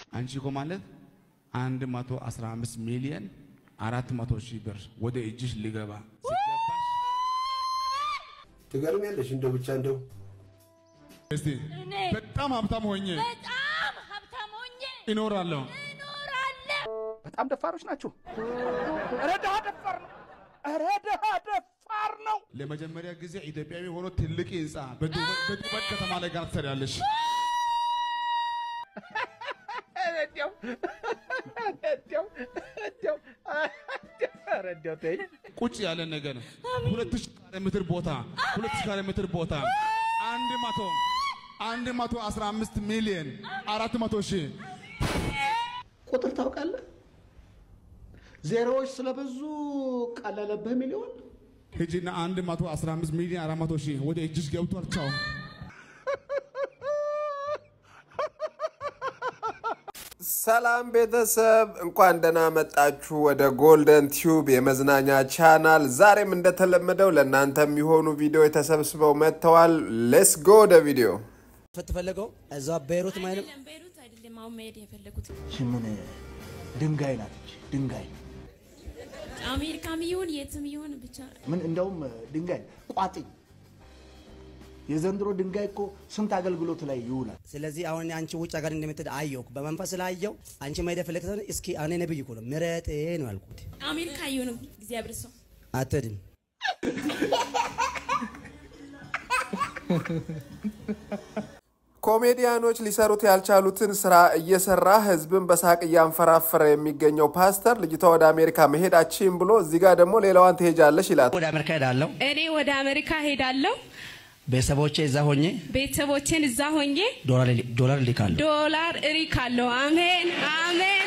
አንቺ እኮ ማለት አንድ መቶ አስራ አምስት ሚሊዮን አራት መቶ ሺህ ብር ወደ እጅሽ ሊገባ ሲገባሽ ትገርሚያለሽ። እንደው ብቻ እንደው እስቲ እኔ በጣም ሀብታም ሆኜ በጣም ሀብታም ሆኜ እኖራለሁ። እኖራለሁ። በጣም ደፋሮች ናቸው። ኧረ ድሃ ደፋር ነው። ኧረ ድሃ ደፋር ነው። ለመጀመሪያ ጊዜ ኢትዮጵያዊ ሆኖ ትልቅ ህንፃ በዱባይ በዱባይ ከተማ ላይ ጋር ትሰሪያለሽ። እንዲያው እንዲያው እንዲያው ኧረ እንዲያው ተይኝ። ቁጭ ያለ ነገር ሁለት ሺህ ካሬ ሜትር ቦታ ሁለት ሺህ ካሬ ሜትር ቦታ አንድ መቶ አንድ መቶ አስራ አምስት ሚሊዮን አራት መቶ ሺህ ቁጥር ታውቃለህ? ዜሮዎች ስለበዙ ቀለለብህ ሚሊዮን። ሂጂና አንድ መቶ አስራ አምስት ሚሊዮን አራት መቶ ሺህ ወደ እጅሽ ገብቷል። ቻው። ሰላም ቤተሰብ፣ እንኳን ደህና መጣችሁ ወደ ጎልደን ቲዩብ የመዝናኛ ቻናል። ዛሬም እንደተለመደው ለእናንተ የሚሆኑ ቪዲዮ ተሰብስበው መጥተዋል። ሌስ ጎ ወደ ቪዲዮ። ስትፈለገው እዛ ቤይሩት ማይልም አይደለም ቤይሩት አይደለም አሁን መሄድ የፈለጉት ምን ድንጋይ ናት እች ድንጋይ አሜሪካም ይሁን የትም ይሁን ብቻ ምን እንደውም ድንጋይ ቋጥኝ የዘንድሮ ድንጋይ እኮ ስንት አገልግሎት ላይ ይውላል ስለዚህ አሁን አንቺ ውጭ ሀገር እንደምትሄድ አየሁ በመንፈስ ስላየው አንቺ መሄድ የፈለግሽ ከሆነ እስኪ እኔ ነብይ እኮ ነው ምረጥ ነው ያልኩት አሜሪካ ይሁን እግዚአብሔር ሰው አትሄድም ኮሜዲያኖች ሊሰሩት ያልቻሉትን ስራ እየሰራ ህዝብን በሳቅ እያንፈራፈረ የሚገኘው ፓስተር ልጅቷ ወደ አሜሪካ መሄዳችን ብሎ እዚህ ጋር ደግሞ ሌላዋን ትሄጃለሽ ይላል። ወደ አሜሪካ ሄዳለሁ እኔ ወደ አሜሪካ ሄዳለሁ ቤተሰቦቼ እዛ ሆኜ ቤተሰቦቼን እዛ ሆኜ ዶላር- ዶላር ልካለሁ ዶላር እሪካለሁ አሜን አሜን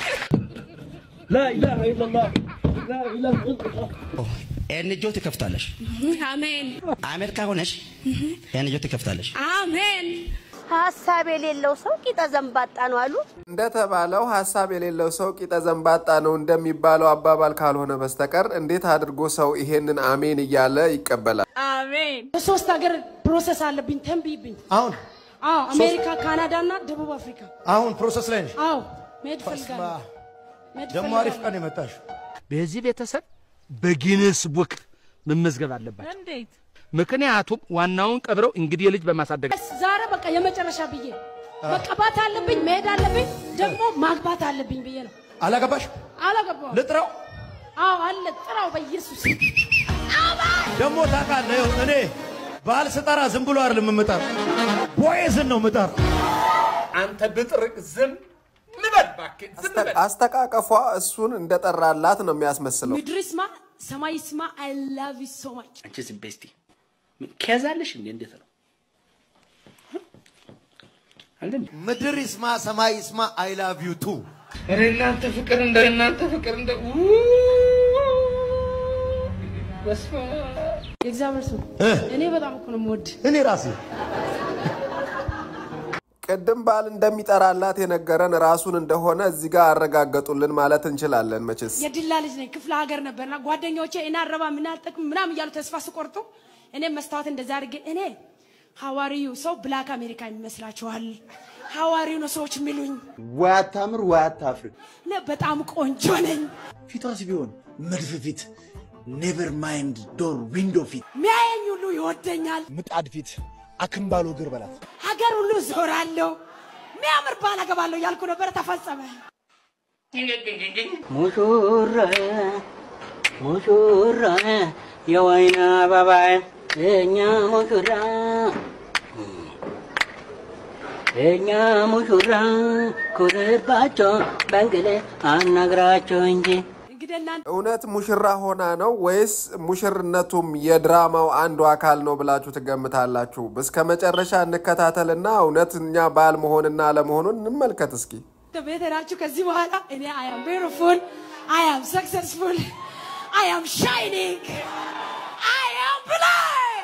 ኤንጆ ትከፍታለሽ አሜን አሜሪካ ሆነሽ ኤንጆ ትከፍታለሽ አሜን ሀሳብ የሌለው ሰው ቂጠ ዘንባጣ ነው አሉ። እንደተባለው ሀሳብ የሌለው ሰው ቂጠ ዘንባጣ ነው እንደሚባለው አባባል ካልሆነ በስተቀር እንዴት አድርጎ ሰው ይሄንን አሜን እያለ ይቀበላል? አሜን ሶስት ሀገር ፕሮሰስ አለብኝ ተንብይብኝ። አሁን አዎ አሜሪካ፣ ካናዳ እና ደቡብ አፍሪካ። አሁን ፕሮሰስ ላይ ነሽ አዎ መሄድ ፈልጋለሁ። መሄድ ደግሞ አሪፍ ፈልጋለሁ። ቀን የመጣሽ በዚህ ቤተሰብ በጊነስ ቡክ መመዝገብ አለባቸው። እንዴት ምክንያቱም ዋናውን ቀብረው እንግዲህ ልጅ በማሳደግ ዛሬ በቃ የመጨረሻ ብዬ መቀባት አለብኝ፣ መሄድ አለብኝ፣ ደግሞ ማግባት አለብኝ ብዬ ነው። አላገባሽ አላገባሁም። ልጥራው አዎ አለ ጥራው በኢየሱስ ደግሞ ታውቃለህ ይኸው እኔ ባል ስጠራ ዝም ብሎ አይደለም የምጠራ ቦዔዝን ነው የምጠራ አንተ ብጥርቅ ዝም ንበል እባክህ ዝም በል አስተቃቀፏ እሱን እንደጠራላት ነው የሚያስመስለው። ምድር ይስማ ሰማይ ይስማ። አይ ላቭ ዩ ሶ ማች። አንቺ ዝም በይ እስቲ ከያዛለሽ እንዴ እንዴት ነው አለ እንዴ ምድር ይስማ ሰማይ ይስማ አይ ላቭ ዩ ቱ ኧረ እናንተ ፍቅር እንደ እናንተ ፍቅር እንደ በስመ አብ የእግዚአብሔር ስም እኔ በጣም እኮ ነው የምወድ። እኔ ራሴ ቅድም ባል እንደሚጠራላት የነገረን ራሱን እንደሆነ እዚህ ጋር አረጋገጡልን ማለት እንችላለን። መቼስ የድላ ልጅ ነኝ። ክፍለ ሀገር ነበርና ጓደኞቼ እኔ አረባ ምን አልጠቅም ምናምን እያሉ ተስፋ ስቆርጡ እኔ መስታወት እንደዛ አድርጌ እኔ ሐዋርዩ ሰው ብላክ አሜሪካ ይመስላችኋል? ሐዋርዩ ነው ሰዎች የሚሉኝ። ወይ አታምር ወይ አታፍር። እኔ በጣም ቆንጆ ነኝ። ፊቷስ ቢሆን መድፍ ፊት ኔቨር ማይንድ ዶር ዊንዶ ፊት ሚያየኝ ሁሉ ይወደኛል። ምጣድ ፊት አክምባሎ እግር በላት ሀገር ሁሉ ዞራለሁ። ሚያምር ባል አገባለሁ ያልኩ ነበረ፣ ተፈጸመ። ሙሽራ ሙሽራ የወይን አበባ የኛ ሙሽራ የኛ ሙሽራ ኩርባቸው በእንግሌ አናግራቸው እንጂ እንግዲህ እናንተ እውነት ሙሽራ ሆና ነው ወይስ ሙሽርነቱም የድራማው አንዱ አካል ነው ብላችሁ ትገምታላችሁ? እስከ መጨረሻ እንከታተልና እውነተኛ ባል መሆንና አለመሆኑን እንመልከት እስኪ። ቤት ሄዳችሁ ከዚህ በኋላ እኔ አይ አም ቢዩቲፉል አይ አም ሰክሰስፉል አይ አም ሻይኒንግ አይ አም ብላይ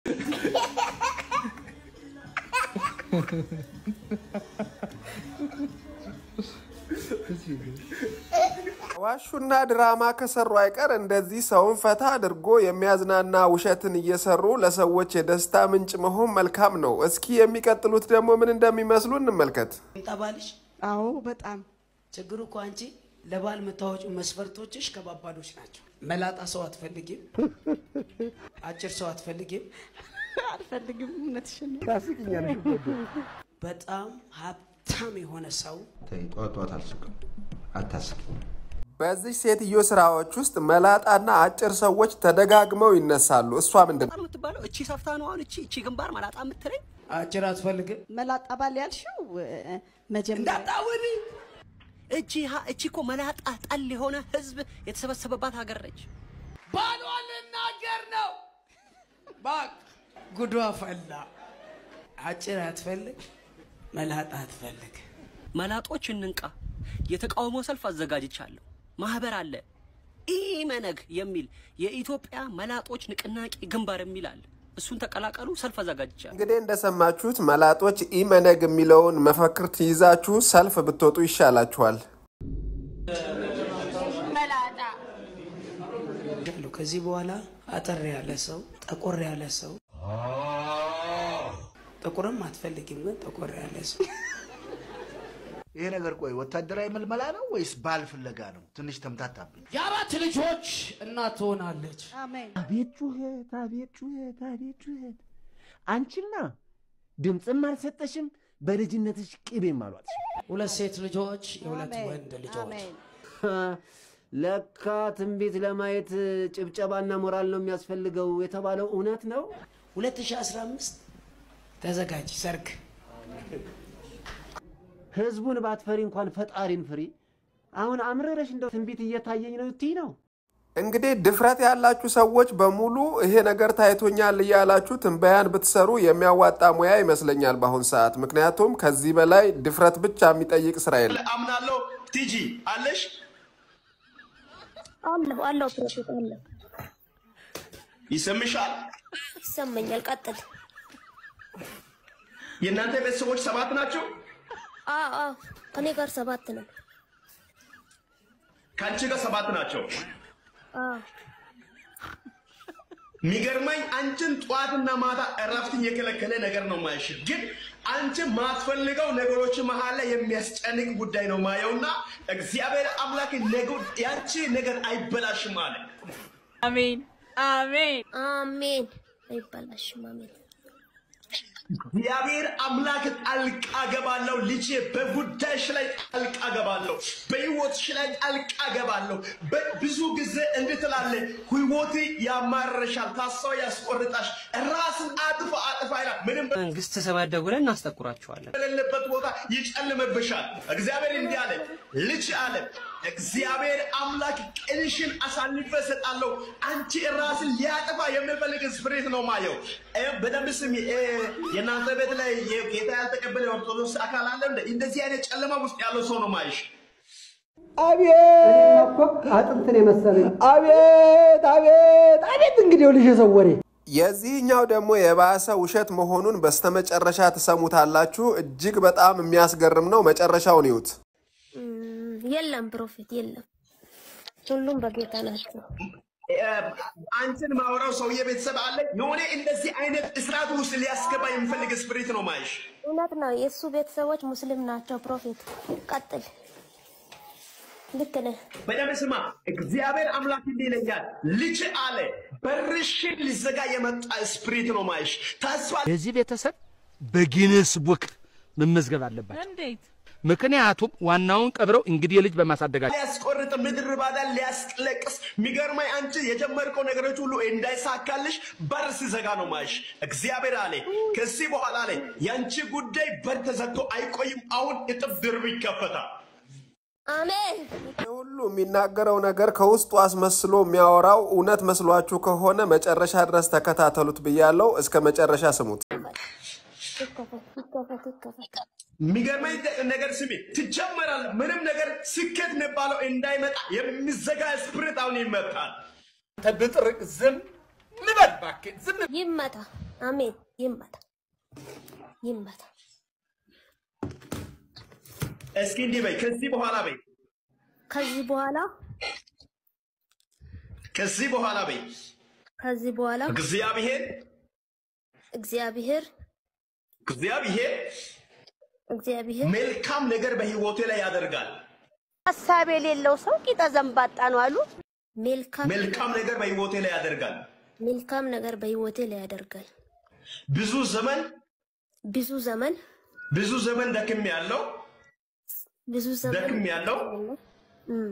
ዋሹና ድራማ ከሰሩ አይቀር እንደዚህ ሰውን ፈታ አድርጎ የሚያዝናና ውሸትን እየሰሩ ለሰዎች የደስታ ምንጭ መሆን መልካም ነው። እስኪ የሚቀጥሉት ደግሞ ምን እንደሚመስሉ እንመልከት። ጠባልሽ አዎ በጣም ችግሩ እኮ አንቺ ለባል የምታወጪው መስፈርቶችሽ ከባባዶች ናቸው። መላጣ ሰው አትፈልጊም፣ አጭር ሰው አትፈልጊም፣ አልፈልግም። እውነትሽን ነው። ታስቂኛለሽ እኮ ወዶ። በጣም ሀብታም የሆነ ሰው ተይ ጠዋት ጠዋት አልስቅም፣ አታስቂኝ። በዚህ ሴትዮ ስራዎች ውስጥ መላጣና አጭር ሰዎች ተደጋግመው ይነሳሉ። እሷ ምንድን ነው የምትባለው እቺ ሰፍታ ነው አሁን እቺ እቺ ግንባር መላጣ የምትለኝ አጭር አትፈልግም። መላጣ ባል ያልሽው እ፣ መጀመሪያ እንዳታውሪ እቺ ሀ- እቺ እኮ መላጣ ጠል የሆነ ህዝብ የተሰበሰበባት ሀገር ነች። ባሏን ልናገር ነው። ባክ ጉዷ ፈላ። አጭር አትፈልግ፣ መላጣ አትፈልግ። መላጦች እንንቃ። የተቃውሞ ሰልፍ አዘጋጅቻለሁ። ማህበር አለ ኢመነግ የሚል የኢትዮጵያ መላጦች ንቅናቄ ግንባር የሚል አለ። እሱን ተቀላቀሉ። ሰልፍ አዘጋጅቻለሁ። እንግዲህ እንደሰማችሁት መላጦች ኢመነግ የሚለውን መፈክር ትይዛችሁ ሰልፍ ብትወጡ ይሻላችኋል። ያለው ከዚህ በኋላ አጠር ያለ ሰው፣ ጠቆር ያለ ሰው፣ ጥቁርም አትፈልጊም፣ ግን ጠቆር ያለ ሰው ይሄ ነገር ቆይ ወታደራዊ መልመላ ነው ወይስ ባል ፍለጋ ነው? ትንሽ ተምታታብኝ። የአራት ልጆች እናት ትሆናለች። አሜን። አቤት ጩኸት፣ አቤት ጩኸት፣ አቤት ጩኸት። አንቺና ድምፅም አልሰጠሽም፣ በልጅነትሽ ቅቤም አሏትሽ። ሁለት ሴት ልጆች፣ የሁለት ወንድ ልጆች። ለካ ትንቢት ለማየት ጭብጨባና ሞራል ነው የሚያስፈልገው የተባለው እውነት ነው። 2015 ተዘጋጅ፣ ሰርግ ህዝቡን ባትፈሪ እንኳን ፈጣሪን ፍሪ። አሁን አምረረሽ እንደው ትንቢት እየታየኝ ነው እትይ ነው። እንግዲህ ድፍረት ያላችሁ ሰዎች በሙሉ ይሄ ነገር ታይቶኛል እያላችሁ ትንበያን ብትሰሩ የሚያዋጣ ሙያ ይመስለኛል በአሁን ሰዓት። ምክንያቱም ከዚህ በላይ ድፍረት ብቻ የሚጠይቅ ስራ የለም። አምናለሁ። ቲጂ አለሽ? አለሁ አለሁ ፕሮፌት አለሁ። ይሰምሻል? ይሰማኛል። ቀጥል። የእናንተ ቤተሰቦች ሰባት ናቸው? አዎ አዎ፣ ከኔ ጋር ሰባት ነው። ከአንቺ ጋር ሰባት ናቸው። አዎ የሚገርመኝ አንቺን ጠዋትና ማታ እረፍትን የከለከለ ነገር ነው ማየሽ፣ ግን አንቺ ማትፈልገው ነገሮች መሀል ላይ የሚያስጨንቅ ጉዳይ ነው ማየውና እግዚአብሔር አምላክ ነገ- ያንቺ ነገር አይበላሽም አለ። አሜን አሜን አሜን። አይበላሽም። አሜን እግዚአብሔር አምላክ ጣልቃ ገባለሁ። ልጄ በጉዳይሽ ላይ ጣልቃ ገባለሁ። በህይወትሽ ላይ ጣልቃ ገባለሁ። ብዙ ጊዜ እንድትላለ ህይወት ያማርርሻል፣ ተስፋ ያስቆርጣሽ፣ ራስን አጥፋ አጥፋ ይላል። ምንም መንግስት ተሰባደ ብለን እናስጠቁራቸዋለን። በሌለበት ቦታ ይጨልምብሻል። እግዚአብሔር እንዲህ አለ፣ ልጅ አለ እግዚአብሔር አምላክ ቅንሽን አሳልፈ እሰጣለሁ። አንቺ ራስን ሊያጠፋ የሚፈልግ ስፕሪት ነው ማየው። እ፣ በደንብ ስሚ። እ፣ የእናንተ ቤት ላይ ጌታ ያልተቀበለ የኦርቶዶክስ አካል አለ። እንደ እንደዚህ አይነት ጨለማ ውስጥ ያለው ሰው ነው ማይሽ። አቤት አጥንትን የመሰለኝ አቤት አቤት አቤት እንግዲህ ልጅ የሰው ወሬ የዚህኛው ደግሞ የባሰ ውሸት መሆኑን በስተመጨረሻ ትሰሙታላችሁ። እጅግ በጣም የሚያስገርም ነው። መጨረሻውን ይዩት። እም፣ የለም ፕሮፌት የለም። ሁሉም በጌታ ናቸው። አንቺን ማውራው ሰውዬ ቤተሰብ አለ። የሆነ እንደዚህ አይነት እስራት ውስጥ ሊያስገባ የሚፈልግ ስፕሪት ነው ማይሽ። እውነት ነው። የእሱ ቤተሰቦች ሙስሊም ናቸው። ፕሮፌት ቀጥል። ልክ ነህ። በደንብ ስማ። እግዚአብሔር አምላክ እንዲህ ይለኛል፣ ልጅ አለ በርሽን ሊዘጋ የመጣ ስፕሪት ነው ማይሽ። ተስፋ የዚህ ቤተሰብ በጊንስ ቡክ መመዝገብ አለባቸው። እንዴት? ምክንያቱም ዋናውን ቀብረው እንግዲህ ልጅ በማሳደጋቸው ሊያስቆርጥ ምድር ባዳ ሊያስለቅስ የሚገርመኝ አንቺ የጀመርከው ነገሮች ሁሉ እንዳይሳካልሽ በር ሲዘጋ ነው ማይሽ። እግዚአብሔር አለ ከዚህ በኋላ አለ የአንቺ ጉዳይ በር ተዘግቶ አይቆይም። አሁን እጥፍ ድርብ ይከፈታል። አሜን። ሁሉ የሚናገረው ነገር ከውስጡ አስመስሎ የሚያወራው እውነት መስሏችሁ ከሆነ መጨረሻ ድረስ ተከታተሉት ብያለው። እስከ መጨረሻ ስሙት። ይከፈት ይከፈት ይከፈት። የሚገርመኝ ነገር ስሚ፣ ትጀመራል። ምንም ነገር ስኬት የሚባለው እንዳይመጣ የሚዘጋ ስፕሪት አሁን ይመጣል። ብጥርቅ ዝም ንበል እባክህ፣ ዝም ይመታ። አሜን። ይመታ ይመታ። እስኪ እንዲህ በይ፣ ከዚህ በኋላ በይ፣ ከዚህ በኋላ ከዚህ በኋላ በይ፣ ከዚህ በኋላ እግዚአብሔር እግዚአብሔር እግዚአብሔር እግዚአብሔር መልካም ነገር በህይወቴ ላይ ያደርጋል። ሀሳብ የሌለው ሰው ቂጠ ዘንባጣ ነው አሉ። መልካም መልካም ነገር በህይወቴ ላይ ያደርጋል። መልካም ነገር በህይወቴ ላይ ያደርጋል። ብዙ ዘመን ብዙ ዘመን ብዙ ዘመን ደክም ያለው ብዙ ዘመን ደክም ያለው እም፣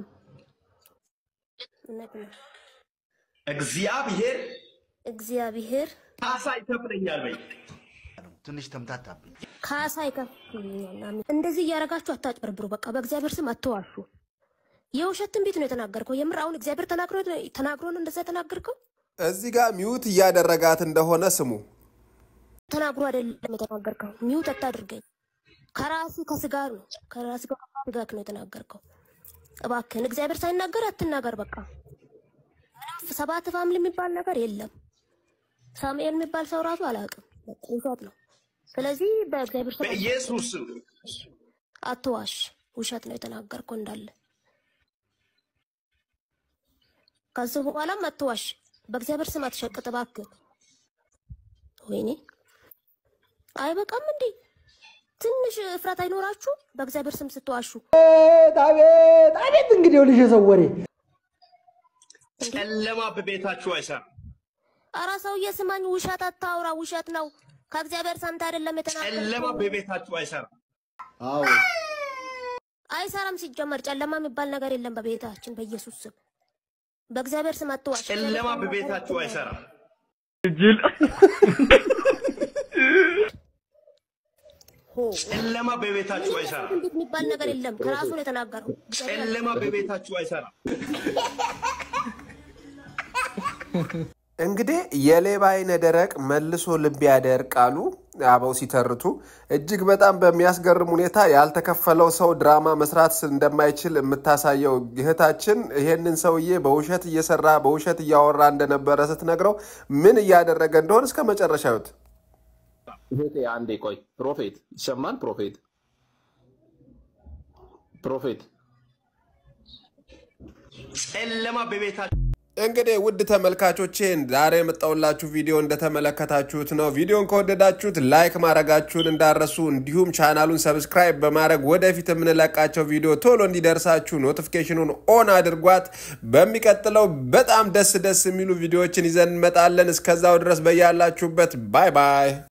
እውነት ነው። እግዚአብሔር እግዚአብሔር ካሳ ይከፍለኛል በይ። ትንሽ ተምታታብኝ። ካሳ ይከፍልኛል። አሜን። እንደዚህ እያደረጋችሁ አታጭበርብሩ። በቃ በእግዚአብሔር ስም አትዋሹ። የውሸት ትንቢት ነው የተናገርከው። የምር አሁን እግዚአብሔር ተናግሮ ተናግሮ ነው እንደዛ የተናገርከው? እዚህ ጋር ሚውት እያደረጋት እንደሆነ ስሙ። ተናግሮ አይደለም የተናገርከው። ሚውት አታድርገኝ። ከራሲ ከስጋ ነው ከራሲ ከስጋ ነው የተናገርከው። እባክህን እግዚአብሔር ሳይናገር አትናገር። በቃ ምንም ሰባት ፋምሊ የሚባል ነገር የለም። ሳሙኤል የሚባል ሰው ራሱ አላውቅም። በቃ ውሸት ነው። ስለዚህ በእግዚአብሔር ስም በኢየሱስ ስም አትዋሽ። ውሸት ነው የተናገርከው እንዳለ። ከዚህ በኋላም አትዋሽ። በእግዚአብሔር ስም አትሸቅጥ እባክህ። ወይኔ አይበቃም እንዴ? ትንሽ እፍረት አይኖራችሁ? በእግዚአብሔር ስም ስትዋሹ አቤት አቤት! እንግዲህ ይኸውልሽ የሰው ወሬ ጨለማ በቤታችሁ አይሰራም። አረ ሰውዬ ስማኝ፣ ውሸት አታውራ። ውሸት ነው። ከእግዚአብሔር ሰምተህ አይደለም ጨለማ የተናገርከው። በቤታችሁ አይሰራም። አዎ አይሰራም። ሲጀመር ጨለማ የሚባል ነገር የለም በቤታችን በኢየሱስ ስም። በእግዚአብሔር ስም አትዋሽ። ጨለማ በቤታችሁ አይሰራም። ጨለማ በቤታችሁ አይሰራም። እንዴት የሚባል ነገር የለም። ከራሱ ነው የተናገረው። ጨለማ በቤታችሁ አይሰራም። እንግዲህ የሌባ አይነ ደረቅ መልሶ ልብ ያደርቅ አሉ አበው ሲተርቱ። እጅግ በጣም በሚያስገርም ሁኔታ ያልተከፈለው ሰው ድራማ መስራት እንደማይችል የምታሳየው እህታችን ይሄንን ሰውዬ በውሸት እየሰራ በውሸት እያወራ እንደነበረ ስትነግረው ምን እያደረገ እንደሆነ እስከ መጨረሻ ይሁት። እህቴ አንዴ ቆይ። ፕሮፌት ይሰማል? ፕሮፌት ፕሮፌት ጨለማ በቤታችሁ እንግዲህ ውድ ተመልካቾቼ ዛሬ የመጣሁላችሁ ቪዲዮ እንደተመለከታችሁት ነው። ቪዲዮን ከወደዳችሁት ላይክ ማድረጋችሁን እንዳረሱ፣ እንዲሁም ቻናሉን ሰብስክራይብ በማድረግ ወደፊት የምንለቃቸው ቪዲዮ ቶሎ እንዲደርሳችሁ ኖቲፊኬሽኑን ኦን አድርጓት። በሚቀጥለው በጣም ደስ ደስ የሚሉ ቪዲዮዎችን ይዘን እንመጣለን። እስከዛው ድረስ በያላችሁበት ባይ ባይ።